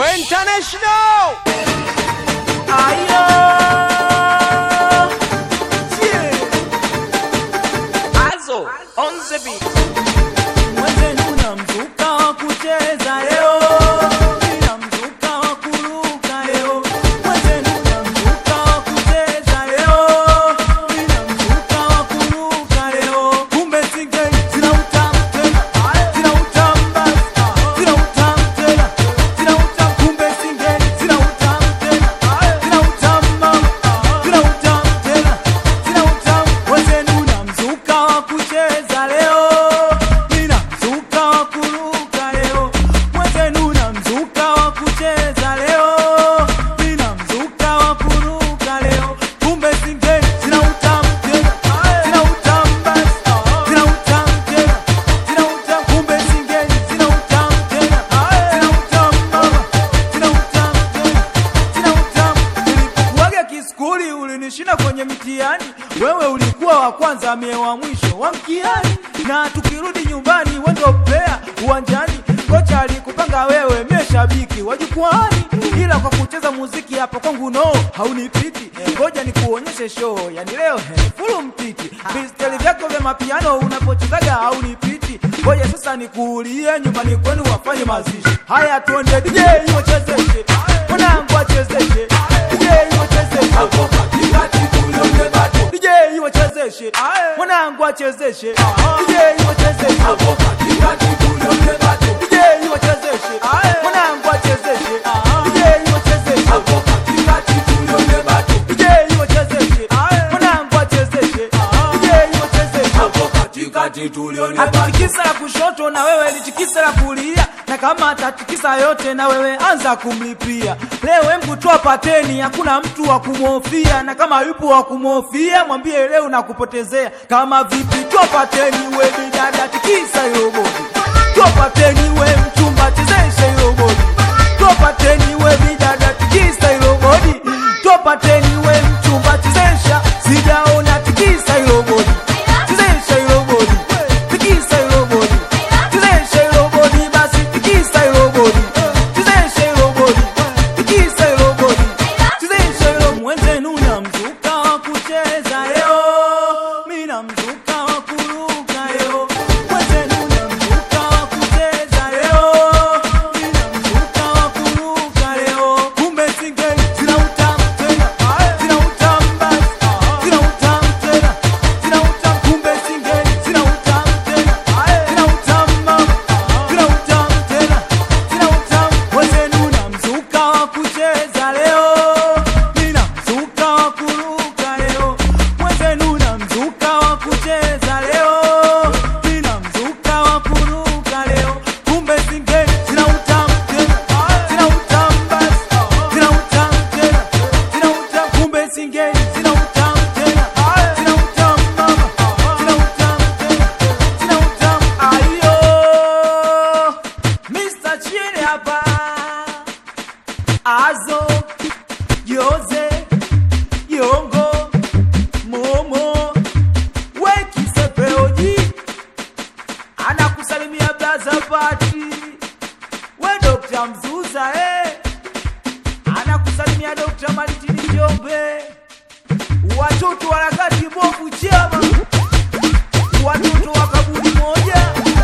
International. Ayo. Yeah. Azo on the beat. Mwenzenu na mzuka wa kucheza leo, nina mzuka wa kuruka leo. Mwenzenu na mzuka wa kucheza leo, nina mzuka wa kuruka leo. Kumbe singeli zina utamu tena, zina utamu basi, zina utamu tena, zina utamu. Kumbe singeli zina utamu tena, zina utamu mama, zina utamu tena, zina utamu. Mwenzenu na mzuka wa kucheza leo, nina mzuka wa kuruka leo. Mwenzenu na mzuka wa kucheza leo, nina mzuka wa kuruka leo. Kumbe singeli zina utamu tena, zina utamu basi, zina utamu tena, zina utamu. Kumbe singeli zina utamu tena, zina utamu mama, zina utamu tena, zina utamu. Nilipokuwaga kiskuli ulinishinda kwenye mitihani, wewe ulikuwa wa kwanza, mie wa mwisho wa mtihani, na tukirudi nyumbani wendo plea uwanjani, kocha alikupanga wewe, mie shabiki wa jukwani, ila kwa kucheza muziki hapo kwangu no haunipiti. Ngoja nikuonyeshe show, yani leo he, fulu mtiti, visteli vyako vya mapiano unapochezaga haunipiti. Ngoja sasa nikuulie nyumbani kwenu wafanye mazishi. Haya tuende DJ wachezeshe, mwanangu achezeshe, DJ wachezeshe hapo katikati tulione bado. DJ wachezeshe, mwanangu achezeshe, DJ wachezeshe hapo katikati tulione bado. DJ wachezeshe, mwanangu achezeshe, DJ wachezeshe hapo katikati tulione bado. DJ wachezeshe, mwanangu achezeshe, DJ wachezeshe hapo katikati tulione bado. Atikisa la kushoto na wewe litikisa la kulia, na kama atatikisa yote na wewe anza kumlipia. Leo embu toa pateni, hakuna mtu wa kumhofia, na kama yupo wa kumhofia mwambie leo nakupotezea. Kama vipi, toa pateni we bidada, tikisa hiyo bodi, toa pateni we mchumba, chezesha hiyo bodi, toa pateni we bidada, tikisa hiyo bodi, toa pateni we mchumba, chezesha, sijaona tikisa hiyo bodi, chezesha hiyo bodi, tikisa hiyo bodi, chezesha hiyo bodi, basi tikisa hiyo bodi, chezesha hiyo bodi, tikisa hiyo bodi, chezesha hiyo mwenzenu na mzuka wa kucheza leo, mimi na mzuka wa kuruka leo, mwenzenu na mzuka wa kucheza leo, mimi na mzuka wa kuruka leo, kumbe singeli zina utamu tena, zina utamu basi, zina utamu tena, zina utamu, kumbe singeli zina utamu tena, zina utamu mama, zina utamu tena, zina utamu, mwenzenu na mzuka wa kucheza leo, mimi na mzuka wa kuruka leo, mwenzenu na mzuka wa kucheza leo, mimi na mzuka wa kuruka leo, kumbe singeli zina utamu tena, zina utamu basi, zina utamu tena, zina utamu, kumbe singeli zina utamu tena, zina utamu mama, zina utamu tena, zina utamu ayo, Mr. Chini hapa Azo Jose Yongo Momo Wekisepeoji anakusalimia blaza pati we Dr. Mzuza eh. anakusalimia Dr. Malitini Njombe watoto harakati bovu chama watoto wa kaburi moja